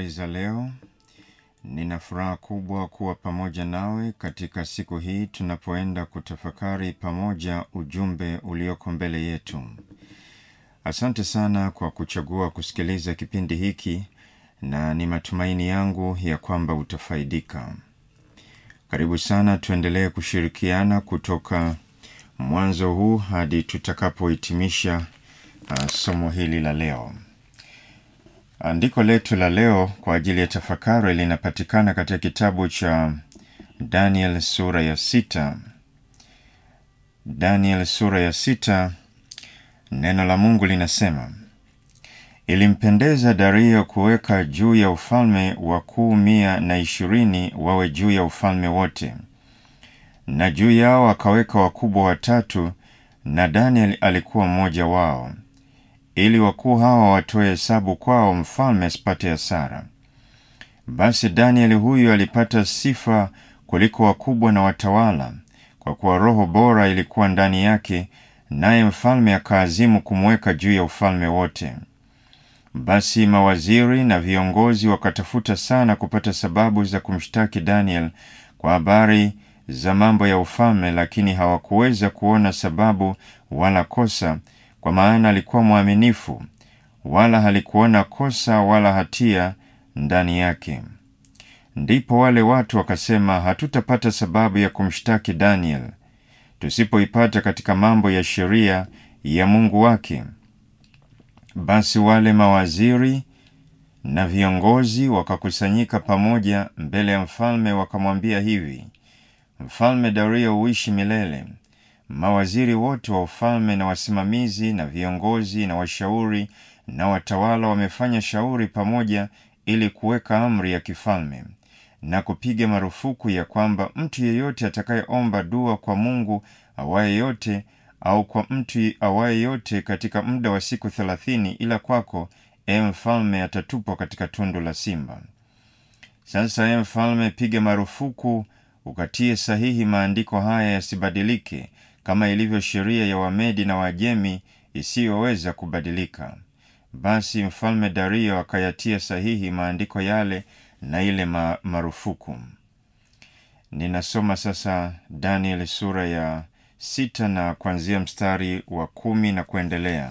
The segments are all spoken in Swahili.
habari za leo. Nina furaha kubwa kuwa pamoja nawe katika siku hii tunapoenda kutafakari pamoja ujumbe ulioko mbele yetu. Asante sana kwa kuchagua kusikiliza kipindi hiki na ni matumaini yangu ya kwamba utafaidika. Karibu sana, tuendelee kushirikiana kutoka mwanzo huu hadi tutakapohitimisha uh, somo hili la leo. Andiko letu la leo kwa ajili ya tafakari linapatikana katika kitabu cha Daniel sura ya sita. Daniel sura ya sita, neno la Mungu linasema Ilimpendeza Dario kuweka juu ya ufalme wakuu mia na ishirini wawe juu ya ufalme wote, na juu yao akaweka wakubwa watatu, na Daniel alikuwa mmoja wao, ili wakuu hawa watoe hesabu kwao, mfalme asipate hasara. Basi Danieli huyu alipata sifa kuliko wakubwa na watawala, kwa kuwa roho bora ilikuwa ndani yake, naye mfalme akaazimu kumweka juu ya ufalme wote. Basi mawaziri na viongozi wakatafuta sana kupata sababu za kumshtaki Daniel kwa habari za mambo ya ufalme, lakini hawakuweza kuona sababu wala kosa, kwa maana alikuwa mwaminifu, wala halikuona kosa wala hatia ndani yake. Ndipo wale watu wakasema, hatutapata sababu ya kumshtaki Daniel tusipoipata katika mambo ya sheria ya Mungu wake. Basi wale mawaziri na viongozi wakakusanyika pamoja mbele ya mfalme, wakamwambia hivi: Mfalme Dario uishi milele. Mawaziri wote wa ufalme na wasimamizi na viongozi na washauri na watawala wamefanya shauri pamoja ili kuweka amri ya kifalme na kupiga marufuku ya kwamba mtu yeyote atakayeomba dua kwa Mungu awaye yote au kwa mtu awaye yote katika muda wa siku thelathini, ila kwako, e mfalme, atatupwa katika tundu la simba. Sasa e mfalme, piga marufuku ukatie sahihi maandiko haya yasibadilike, kama ilivyo sheria ya Wamedi na Wajemi isiyoweza kubadilika. Basi mfalme Dario akayatia sahihi maandiko yale na ile ma marufuku. Ninasoma sasa Daniel sura ya sita na kuanzia mstari wa kumi na kuendelea.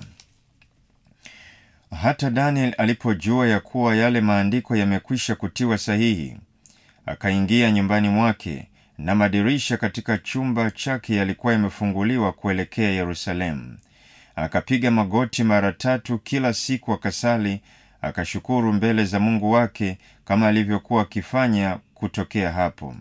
Hata Daniel alipojua ya kuwa yale maandiko yamekwisha kutiwa sahihi, akaingia nyumbani mwake, na madirisha katika chumba chake yalikuwa yamefunguliwa kuelekea Yerusalemu. Akapiga magoti mara tatu kila siku, akasali, akashukuru mbele za Mungu wake kama alivyokuwa akifanya kutokea hapo.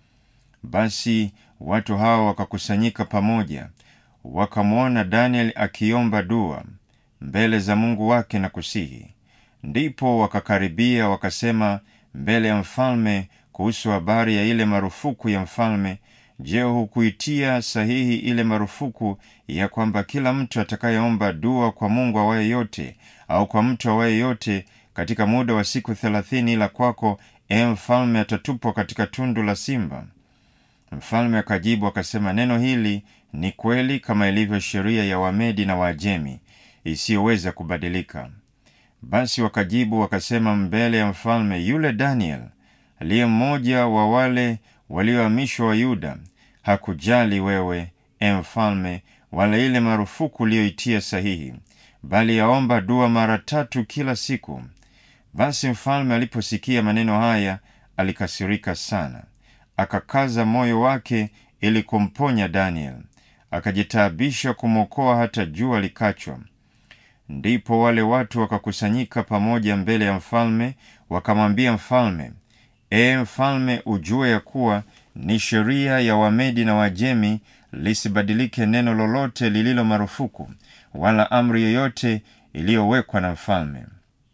Basi watu hawa wakakusanyika pamoja, wakamwona Daniel akiomba dua mbele za Mungu wake na kusihi. Ndipo wakakaribia wakasema mbele ya mfalme kuhusu habari ya ile marufuku ya mfalme. Je, hukuitia sahihi ile marufuku ya kwamba kila mtu atakayeomba dua kwa Mungu awaye yote au kwa mtu awaye yote katika muda wa siku thelathini, ila kwako, e mfalme, atatupwa katika tundu la simba? Mfalme akajibu akasema, neno hili ni kweli kama ilivyo sheria ya Wamedi na Waajemi isiyoweza kubadilika. Basi wakajibu wakasema mbele ya mfalme, yule Daniel aliye mmoja wa wale waliohamishwa wa Yuda hakujali wewe, e mfalme, wala ile marufuku uliyoitia sahihi, bali yaomba dua mara tatu kila siku. Basi mfalme aliposikia maneno haya alikasirika sana, akakaza moyo wake ili kumponya Daniel, akajitaabisha kumwokoa hata jua likachwa. Ndipo wale watu wakakusanyika pamoja mbele ya mfalme, wakamwambia mfalme, Ee mfalme, ujue ya kuwa ni sheria ya Wamedi na Wajemi lisibadilike neno lolote lililo marufuku, wala amri yoyote iliyowekwa na mfalme.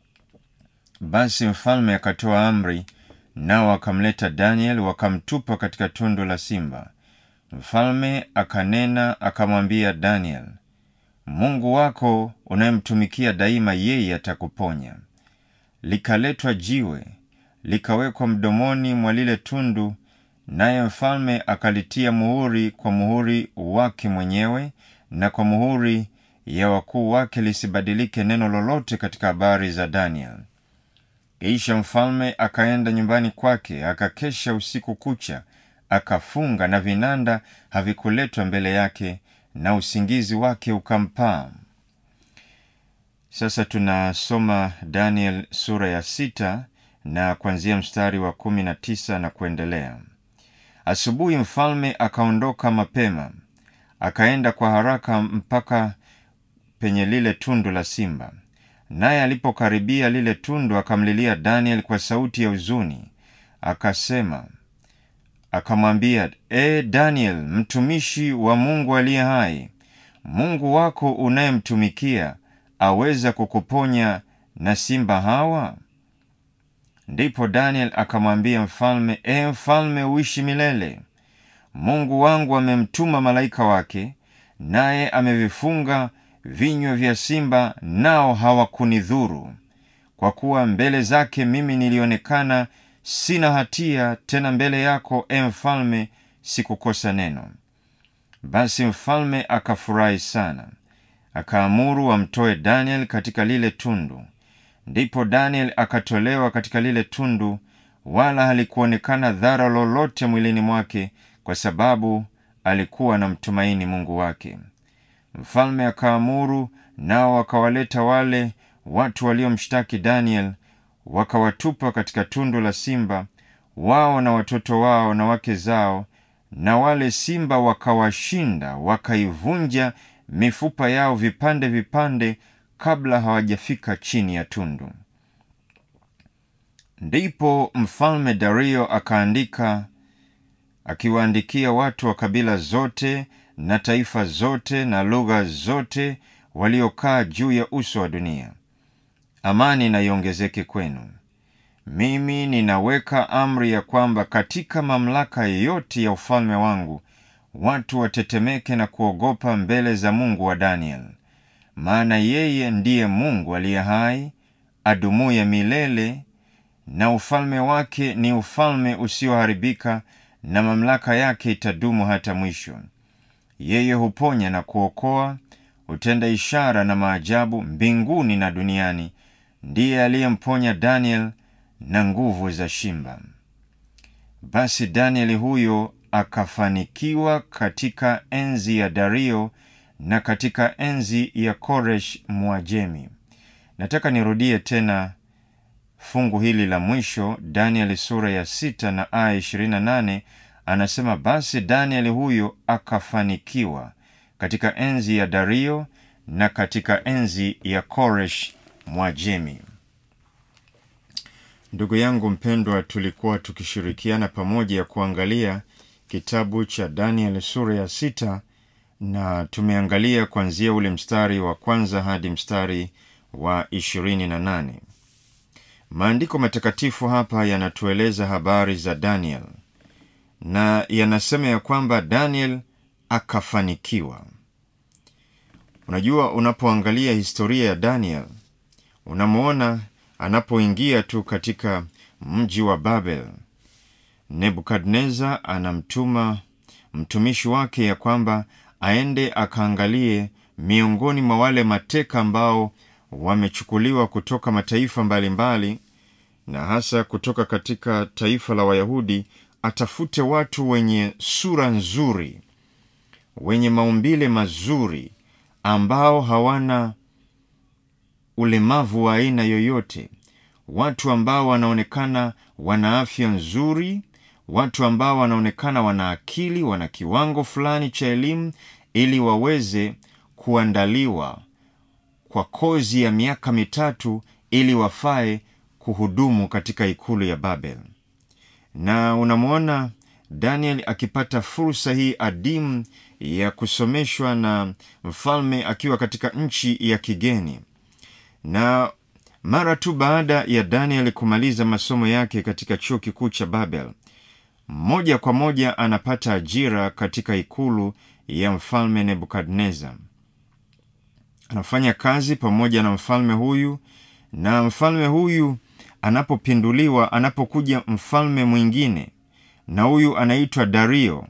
Basi mfalme akatoa amri, nao wakamleta Daniel wakamtupa katika tundu la simba. Mfalme akanena akamwambia Daniel, Mungu wako unayemtumikia daima, yeye atakuponya. Likaletwa jiwe likawekwa mdomoni mwa lile tundu, naye mfalme akalitia muhuri kwa muhuri wake mwenyewe na kwa muhuri ya wakuu wake, lisibadilike neno lolote katika habari za Daniel. kisha mfalme akaenda nyumbani kwake akakesha usiku kucha akafunga na vinanda havikuletwa mbele yake na usingizi wake ukampaa sasa tunasoma daniel sura ya sita na kuanzia mstari wa kumi na tisa na kuendelea asubuhi mfalme akaondoka mapema akaenda kwa haraka mpaka penye lile tundu la simba naye alipokaribia lile tundu akamlilia daniel kwa sauti ya huzuni akasema akamwambia e daniel mtumishi wa mungu aliye hai mungu wako unayemtumikia aweza kukuponya na simba hawa ndipo daniel akamwambia mfalme e mfalme uishi milele mungu wangu amemtuma malaika wake naye amevifunga vinywa vya simba nao hawakunidhuru kwa kuwa mbele zake mimi nilionekana sina hatia tena mbele yako e mfalme sikukosa neno basi mfalme akafurahi sana akaamuru wamtoe daniel katika lile tundu ndipo daniel akatolewa katika lile tundu wala halikuonekana dhara lolote mwilini mwake kwa sababu alikuwa na mtumaini mungu wake mfalme akaamuru nao wakawaleta wale watu waliomshtaki daniel wakawatupa katika tundu la simba wao na watoto wao na wake zao na wale simba wakawashinda wakaivunja mifupa yao vipande vipande kabla hawajafika chini ya tundu ndipo mfalme dario akaandika akiwaandikia watu wa kabila zote na taifa zote na lugha zote waliokaa juu ya uso wa dunia amani na iongezeke kwenu mimi ninaweka amri ya kwamba katika mamlaka yote ya ufalme wangu watu watetemeke na kuogopa mbele za mungu wa daniel maana yeye ndiye mungu aliye hai adumuye milele na ufalme wake ni ufalme usioharibika na mamlaka yake itadumu hata mwisho yeye huponya na kuokoa hutenda ishara na maajabu mbinguni na duniani ndiye aliyemponya daniel na nguvu za shimba basi danieli huyo akafanikiwa katika enzi ya dario na katika enzi ya koresh mwajemi nataka nirudie tena fungu hili la mwisho danieli sura ya sita na aya ishirini na nane anasema basi danieli huyo akafanikiwa katika enzi ya dario na katika enzi ya koresh mwajemi ndugu yangu mpendwa tulikuwa tukishirikiana pamoja ya kuangalia kitabu cha daniel sura ya sita na tumeangalia kuanzia ule mstari wa kwanza hadi mstari wa ishirini na nane maandiko matakatifu hapa yanatueleza habari za daniel na yanasema ya kwamba daniel akafanikiwa unajua unapoangalia historia ya daniel unamwona anapoingia tu katika mji wa babel nebukadnezar anamtuma mtumishi wake ya kwamba aende akaangalie miongoni mwa wale mateka ambao wamechukuliwa kutoka mataifa mbalimbali mbali, na hasa kutoka katika taifa la wayahudi atafute watu wenye sura nzuri wenye maumbile mazuri ambao hawana ulemavu wa aina yoyote watu ambao wanaonekana wana afya nzuri watu ambao wanaonekana wana akili wana kiwango fulani cha elimu ili waweze kuandaliwa kwa kozi ya miaka mitatu ili wafae kuhudumu katika ikulu ya babel na unamwona daniel akipata fursa hii adimu ya kusomeshwa na mfalme akiwa katika nchi ya kigeni na mara tu baada ya daniel kumaliza masomo yake katika chuo kikuu cha babel moja kwa moja anapata ajira katika ikulu ya mfalme nebukadnezar anafanya kazi pamoja na mfalme huyu na mfalme huyu anapopinduliwa anapokuja mfalme mwingine na huyu anaitwa dario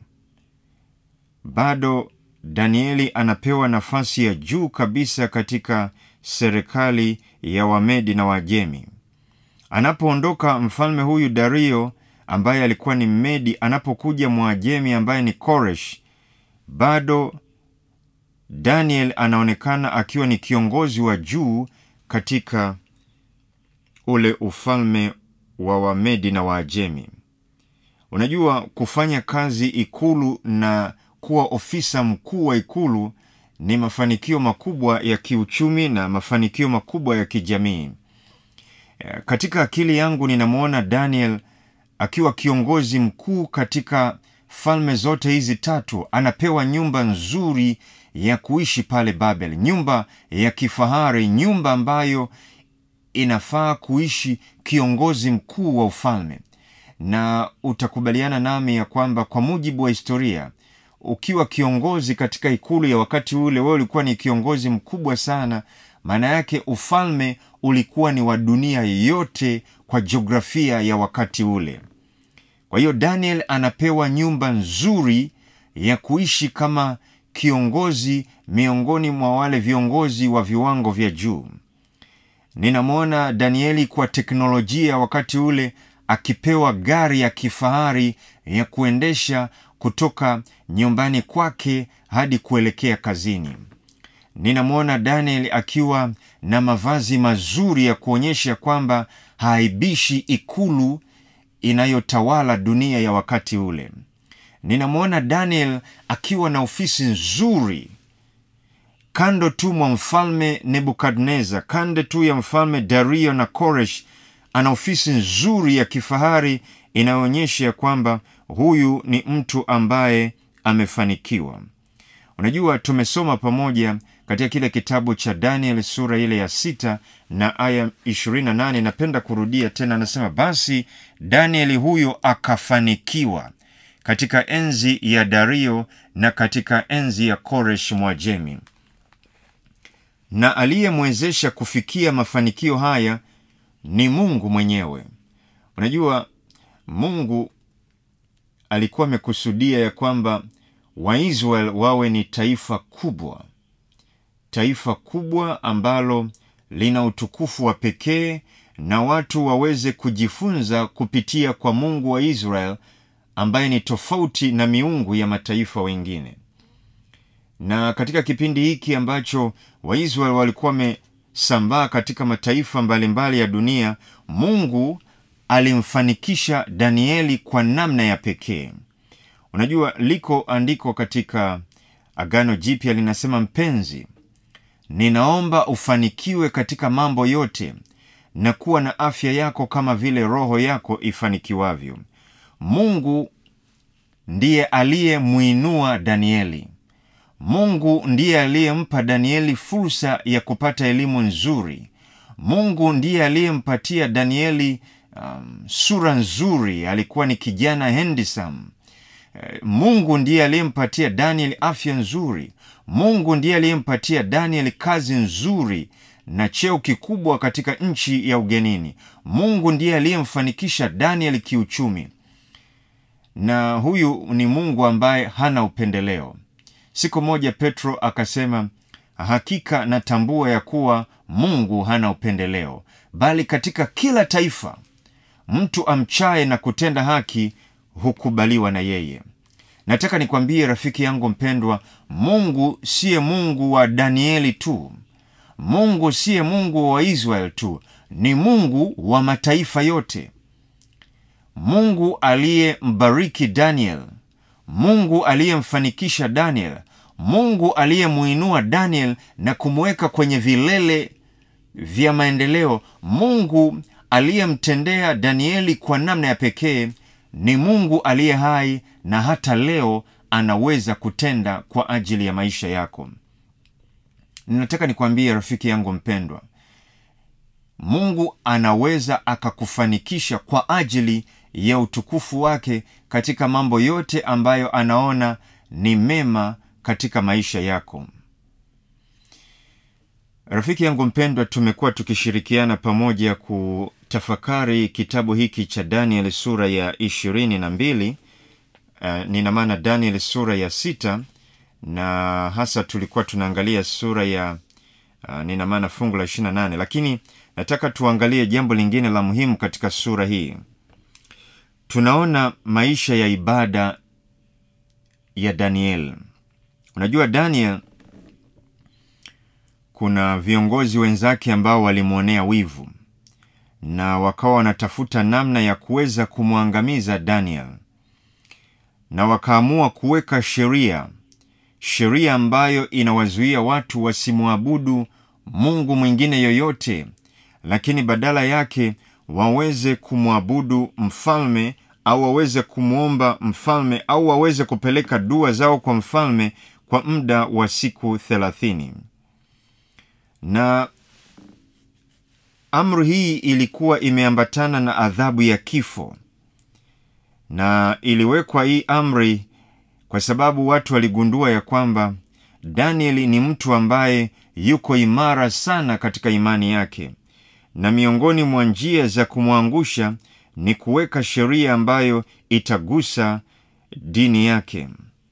bado danieli anapewa nafasi ya juu kabisa katika serikali ya wamedi na wajemi anapoondoka mfalme huyu dario ambaye alikuwa ni mmedi anapokuja mwajemi ambaye ni koresh bado daniel anaonekana akiwa ni kiongozi wa juu katika ule ufalme wa wamedi na waajemi unajua kufanya kazi ikulu na kuwa ofisa mkuu wa ikulu ni mafanikio makubwa ya kiuchumi na mafanikio makubwa ya kijamii katika akili yangu ninamwona daniel akiwa kiongozi mkuu katika falme zote hizi tatu anapewa nyumba nzuri ya kuishi pale babel nyumba ya kifahari nyumba ambayo inafaa kuishi kiongozi mkuu wa ufalme na utakubaliana nami ya kwamba kwa mujibu wa historia ukiwa kiongozi katika ikulu ya wakati ule wewe ulikuwa ni kiongozi mkubwa sana maana yake ufalme ulikuwa ni wa dunia yote kwa jiografia ya wakati ule kwa hiyo daniel anapewa nyumba nzuri ya kuishi kama kiongozi miongoni mwa wale viongozi wa viwango vya juu ninamwona danieli kwa teknolojia wakati ule akipewa gari ya kifahari ya kuendesha kutoka nyumbani kwake hadi kuelekea kazini ninamwona daniel akiwa na mavazi mazuri ya kuonyesha kwamba haaibishi ikulu inayotawala dunia ya wakati ule ninamwona daniel akiwa na ofisi nzuri kando tu mwa mfalme nebukadnezar kando tu ya mfalme dario na koresh ana ofisi nzuri ya kifahari inayoonyesha ya kwamba huyu ni mtu ambaye amefanikiwa unajua tumesoma pamoja katika kile kitabu cha daniel sura ile ya sita na aya 28 napenda kurudia tena anasema basi danieli huyo akafanikiwa katika enzi ya dario na katika enzi ya koresh mwajemi na aliyemwezesha kufikia mafanikio haya ni mungu mwenyewe unajua mungu alikuwa amekusudia ya kwamba waisrael wawe ni taifa kubwa taifa kubwa ambalo lina utukufu wa pekee na watu waweze kujifunza kupitia kwa mungu wa israel ambaye ni tofauti na miungu ya mataifa wengine na katika kipindi hiki ambacho waisrael walikuwa wamesambaa katika mataifa mbalimbali mbali ya dunia mungu alimfanikisha danieli kwa namna ya pekee unajua liko andiko katika agano jipya linasema mpenzi ninaomba ufanikiwe katika mambo yote na kuwa na afya yako kama vile roho yako ifanikiwavyo mungu ndiye aliyemwinua danieli mungu ndiye aliyempa danieli fursa ya kupata elimu nzuri mungu ndiye aliyempatia danieli um, sura nzuri alikuwa ni kijana hendisam mungu ndiye aliyempatia daniel afya nzuri mungu ndiye aliyempatia daniel kazi nzuri na cheo kikubwa katika nchi ya ugenini mungu ndiye aliyemfanikisha daniel kiuchumi na huyu ni mungu ambaye hana upendeleo siku moja petro akasema hakika natambua ya kuwa mungu hana upendeleo bali katika kila taifa mtu amchaye na kutenda haki hukubaliwa na yeye nataka nikwambie rafiki yangu mpendwa mungu siye mungu wa danieli tu mungu siye mungu wa israel tu ni mungu wa mataifa yote mungu aliyembariki daniel mungu aliyemfanikisha daniel mungu aliyemuinua daniel na kumweka kwenye vilele vya maendeleo mungu aliyemtendea danieli kwa namna ya pekee ni mungu aliye hai na hata leo anaweza kutenda kwa ajili ya maisha yako ninataka nikwambie rafiki yangu mpendwa mungu anaweza akakufanikisha kwa ajili ya utukufu wake katika mambo yote ambayo anaona ni mema katika maisha yako rafiki yangu mpendwa tumekuwa tukishirikiana pamoja kutafakari kitabu hiki cha daniel sura ya ishirini na mbili uh, nina maana daniel sura ya sita na hasa tulikuwa tunaangalia sura ya uh, nina maana fungu la 28 lakini nataka tuangalie jambo lingine la muhimu katika sura hii tunaona maisha ya ibada ya daniel unajua daniel kuna viongozi wenzake ambao walimwonea wivu na wakawa wanatafuta namna ya kuweza kumwangamiza daniel na wakaamua kuweka sheria sheria ambayo inawazuia watu wasimwabudu mungu mwingine yoyote lakini badala yake waweze kumwabudu mfalme au waweze kumwomba mfalme au waweze kupeleka dua zao kwa mfalme kwa muda wa siku thelathini na amri hii ilikuwa imeambatana na adhabu ya kifo na iliwekwa hii amri kwa sababu watu waligundua ya kwamba danieli ni mtu ambaye yuko imara sana katika imani yake na miongoni mwa njia za kumwangusha ni kuweka sheria ambayo itagusa dini yake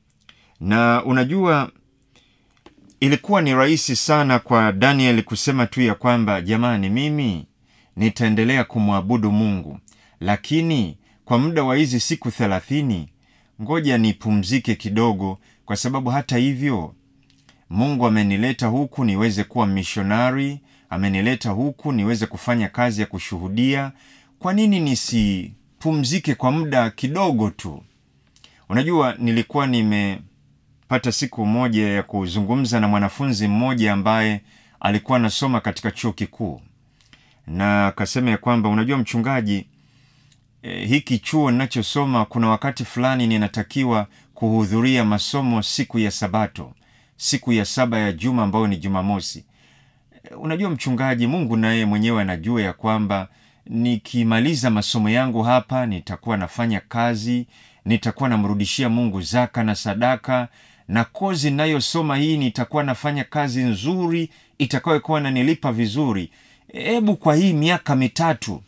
na unajua ilikuwa ni rahisi sana kwa daniel kusema tu ya kwamba jamani mimi nitaendelea kumwabudu mungu lakini kwa muda wa hizi siku thelathini ngoja nipumzike kidogo kwa sababu hata hivyo mungu amenileta huku niweze kuwa mishonari amenileta huku niweze kufanya kazi ya kushuhudia kwa nini nisipumzike kwa muda kidogo tu unajua nilikuwa nimepata siku moja ya kuzungumza na mwanafunzi mmoja ambaye alikuwa anasoma katika chuo kikuu na akasema ya kwamba unajua mchungaji e, hiki chuo ninachosoma kuna wakati fulani ninatakiwa kuhudhuria masomo siku ya sabato siku ya saba ya juma ambayo ni jumamosi e, unajua mchungaji mungu naye mwenyewe anajua ya kwamba nikimaliza masomo yangu hapa nitakuwa nafanya kazi nitakuwa namrudishia mungu zaka na sadaka na kozi nayosoma hii nitakuwa nafanya kazi nzuri itakayokuwa nanilipa vizuri hebu kwa hii miaka mitatu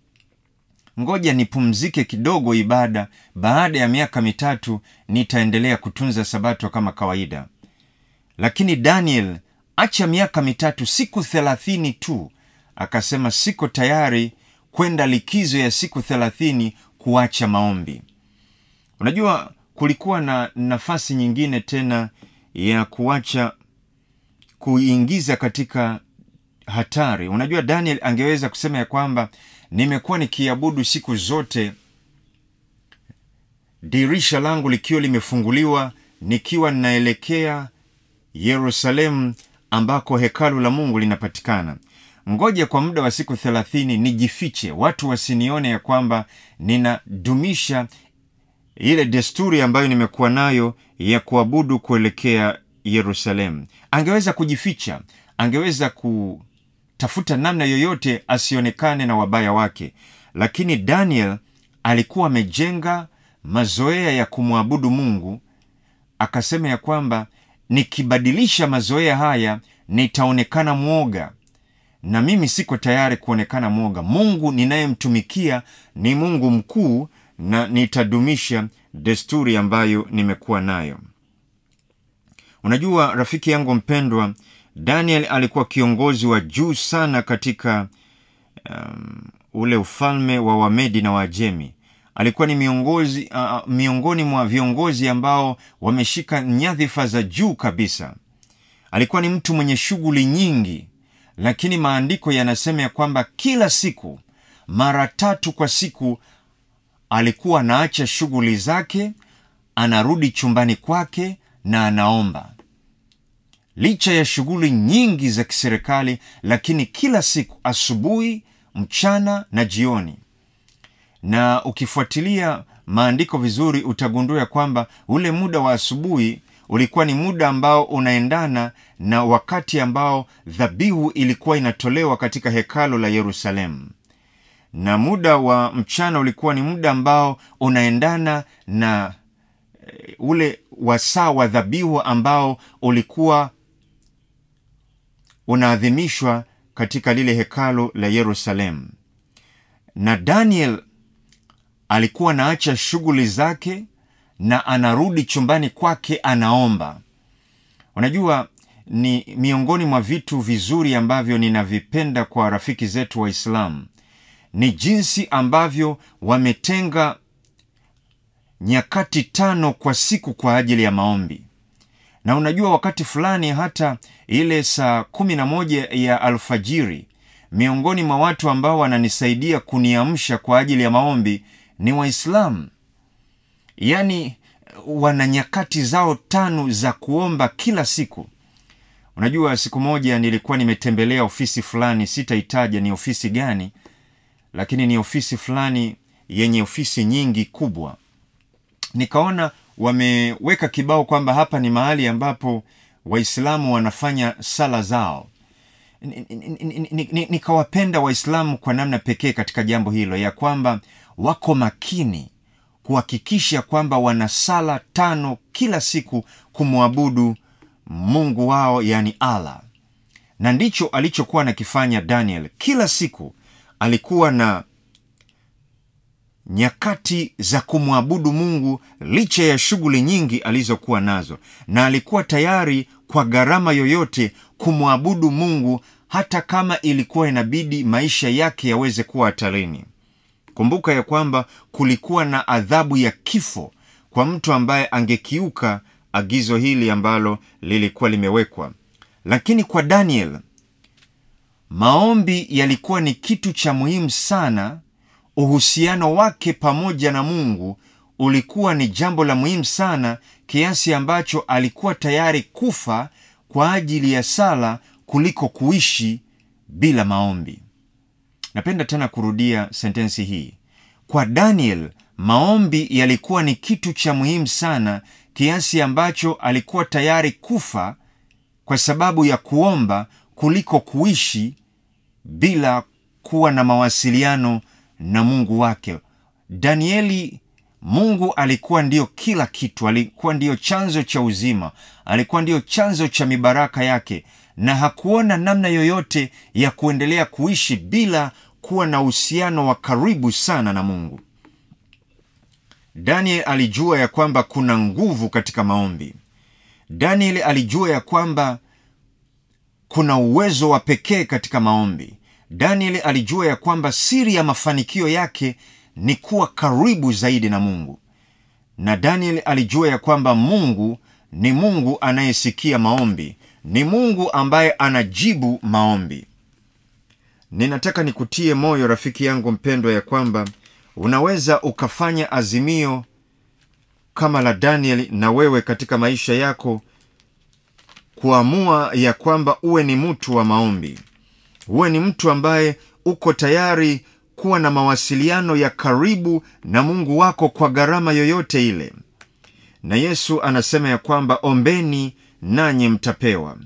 ngoja nipumzike kidogo ibada baada ya miaka mitatu nitaendelea kutunza sabato kama kawaida lakini daniel acha miaka mitatu siku thelathini tu akasema siko tayari kwenda likizo ya siku thelathini kuacha maombi unajua kulikuwa na nafasi nyingine tena ya kuacha kuingiza katika hatari unajua daniel angeweza kusema ya kwamba nimekuwa nikiabudu siku zote dirisha langu likiwa limefunguliwa nikiwa ninaelekea yerusalemu ambako hekalu la mungu linapatikana ngoja kwa muda wa siku thelathini nijifiche watu wasinione ya kwamba ninadumisha ile desturi ambayo nimekuwa nayo ya kuabudu kuelekea yerusalemu angeweza kujificha angeweza kutafuta namna yoyote asionekane na wabaya wake lakini daniel alikuwa amejenga mazoea ya kumwabudu mungu akasema ya kwamba nikibadilisha mazoea haya nitaonekana mwoga na mimi siko tayari kuonekana mwoga mungu ninayemtumikia ni mungu mkuu na nitadumisha desturi ambayo nimekuwa nayo unajua rafiki yangu mpendwa daniel alikuwa kiongozi wa juu sana katika um, ule ufalme wa wamedi na waajemi alikuwa ni miongozi, uh, miongoni mwa viongozi ambao wameshika nyadhifa za juu kabisa alikuwa ni mtu mwenye shughuli nyingi lakini maandiko yanasema ya kwamba kila siku mara tatu kwa siku alikuwa anaacha shughuli zake anarudi chumbani kwake na anaomba licha ya shughuli nyingi za kiserikali lakini kila siku asubuhi mchana na jioni na ukifuatilia maandiko vizuri utagundua ya kwamba ule muda wa asubuhi ulikuwa ni muda ambao unaendana na wakati ambao dhabihu ilikuwa inatolewa katika hekalo la yerusalemu na muda wa mchana ulikuwa ni muda ambao unaendana na e, ule wasaa wa dhabihu ambao ulikuwa unaadhimishwa katika lile hekalo la yerusalemu na daniel alikuwa anaacha shughuli zake na anarudi chumbani kwake anaomba unajua ni miongoni mwa vitu vizuri ambavyo ninavipenda kwa rafiki zetu waislamu ni jinsi ambavyo wametenga nyakati tano kwa siku kwa ajili ya maombi na unajua wakati fulani hata ile saa kumi na moja ya alfajiri miongoni mwa watu ambao wananisaidia kuniamsha kwa ajili ya maombi ni waislamu yaani wana nyakati zao tano za kuomba kila siku unajua siku moja nilikuwa nimetembelea ofisi fulani sitaitaja ni ofisi gani lakini ni ofisi fulani yenye ofisi nyingi kubwa nikaona wameweka kibao kwamba hapa ni mahali ambapo waislamu wanafanya sala zao nikawapenda waislamu kwa namna pekee katika jambo hilo ya kwamba wako makini kuhakikisha kwamba wana sala tano kila siku kumwabudu mungu wao yani allah na ndicho alichokuwa anakifanya daniel kila siku alikuwa na nyakati za kumwabudu mungu licha ya shughuli nyingi alizokuwa nazo na alikuwa tayari kwa gharama yoyote kumwabudu mungu hata kama ilikuwa inabidi maisha yake yaweze kuwa hatarini kumbuka ya kwamba kulikuwa na adhabu ya kifo kwa mtu ambaye angekiuka agizo hili ambalo lilikuwa limewekwa lakini kwa daniel maombi yalikuwa ni kitu cha muhimu sana uhusiano wake pamoja na mungu ulikuwa ni jambo la muhimu sana kiasi ambacho alikuwa tayari kufa kwa ajili ya sala kuliko kuishi bila maombi napenda tena kurudia sentensi hii kwa daniel maombi yalikuwa ni kitu cha muhimu sana kiasi ambacho alikuwa tayari kufa kwa sababu ya kuomba kuliko kuishi bila kuwa na mawasiliano na mungu wake danieli mungu alikuwa ndiyo kila kitu alikuwa ndiyo chanzo cha uzima alikuwa ndiyo chanzo cha mibaraka yake na hakuona namna yoyote ya kuendelea kuishi bila kuwa na uhusiano wa karibu sana na mungu daniel alijua ya kwamba kuna nguvu katika maombi daniel alijua ya kwamba kuna uwezo wa pekee katika maombi daniel alijua ya kwamba siri ya mafanikio yake ni kuwa karibu zaidi na mungu na daniel alijua ya kwamba mungu ni mungu anayesikia maombi ni mungu ambaye anajibu maombi ninataka nikutie moyo rafiki yangu mpendwa ya kwamba unaweza ukafanya azimio kama la daniel na wewe katika maisha yako kuamua ya kwamba uwe ni mtu wa maombi uwe ni mtu ambaye uko tayari kuwa na mawasiliano ya karibu na mungu wako kwa gharama yoyote ile na yesu anasema ya kwamba ombeni nanyi mtapewa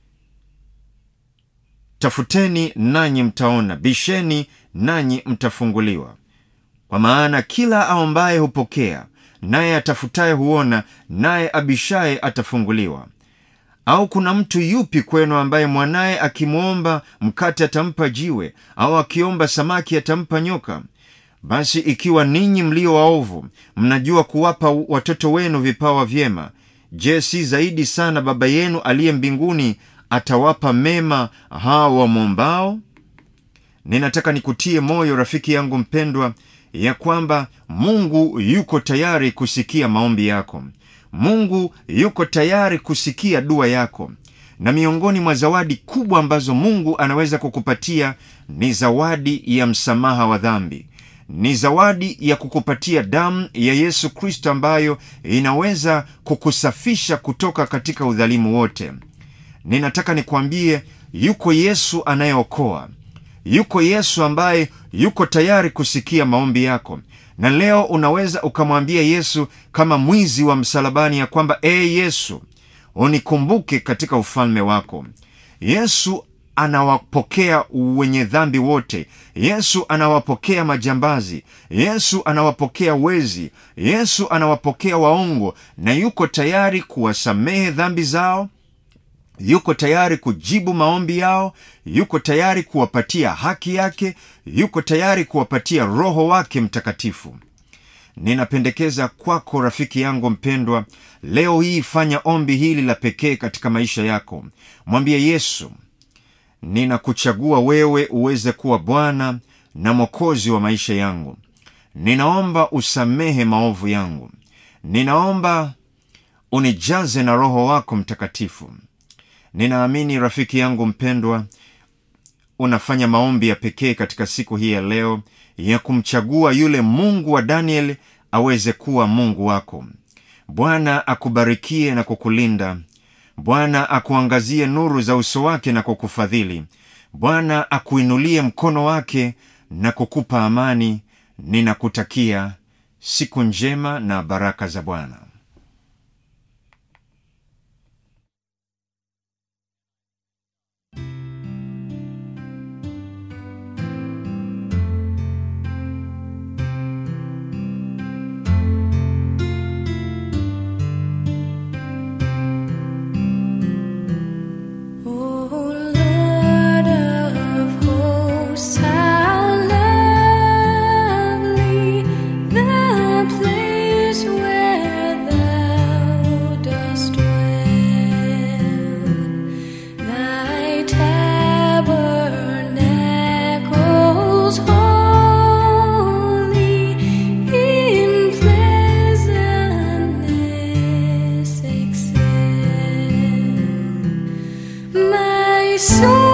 tafuteni nanyi mtaona bisheni nanyi mtafunguliwa kwa maana kila aombaye hupokea naye atafutaye huona naye abishaye atafunguliwa au kuna mtu yupi kwenu ambaye mwanaye akimwomba mkate atampa jiwe au akiomba samaki atampa nyoka basi ikiwa ninyi mlio waovu mnajua kuwapa watoto wenu vipawa vyema je si zaidi sana baba yenu aliye mbinguni atawapa mema hao wamwombao ninataka nikutie moyo rafiki yangu mpendwa ya kwamba mungu yuko tayari kusikia maombi yako mungu yuko tayari kusikia dua yako na miongoni mwa zawadi kubwa ambazo mungu anaweza kukupatia ni zawadi ya msamaha wa dhambi ni zawadi ya kukupatia damu ya yesu kristo ambayo inaweza kukusafisha kutoka katika udhalimu wote ninataka nikwambie yuko yesu anayeokoa yuko yesu ambaye yuko tayari kusikia maombi yako na leo unaweza ukamwambia yesu kama mwizi wa msalabani ya kwamba ee yesu unikumbuke katika ufalme wako yesu anawapokea wenye dhambi wote yesu anawapokea majambazi yesu anawapokea wezi yesu anawapokea waongo na yuko tayari kuwasamehe dhambi zao yuko tayari kujibu maombi yao yuko tayari kuwapatia haki yake yuko tayari kuwapatia roho wake mtakatifu ninapendekeza kwako rafiki yangu mpendwa leo hii fanya ombi hili la pekee katika maisha yako mwambie yesu ninakuchagua wewe uweze kuwa bwana na mwokozi wa maisha yangu ninaomba usamehe maovu yangu ninaomba unijaze na roho wako mtakatifu ninaamini rafiki yangu mpendwa unafanya maombi ya pekee katika siku hii ya leo ya kumchagua yule mungu wa daniel aweze kuwa mungu wako bwana akubarikie na kukulinda bwana akuangazie nuru za uso wake na kukufadhili bwana akuinulie mkono wake na kukupa amani ninakutakia siku njema na baraka za bwana O Lord of hosts, how lovely the place where Thou dost dwell. Thy tabernacles holy in pleasantness excel. My soul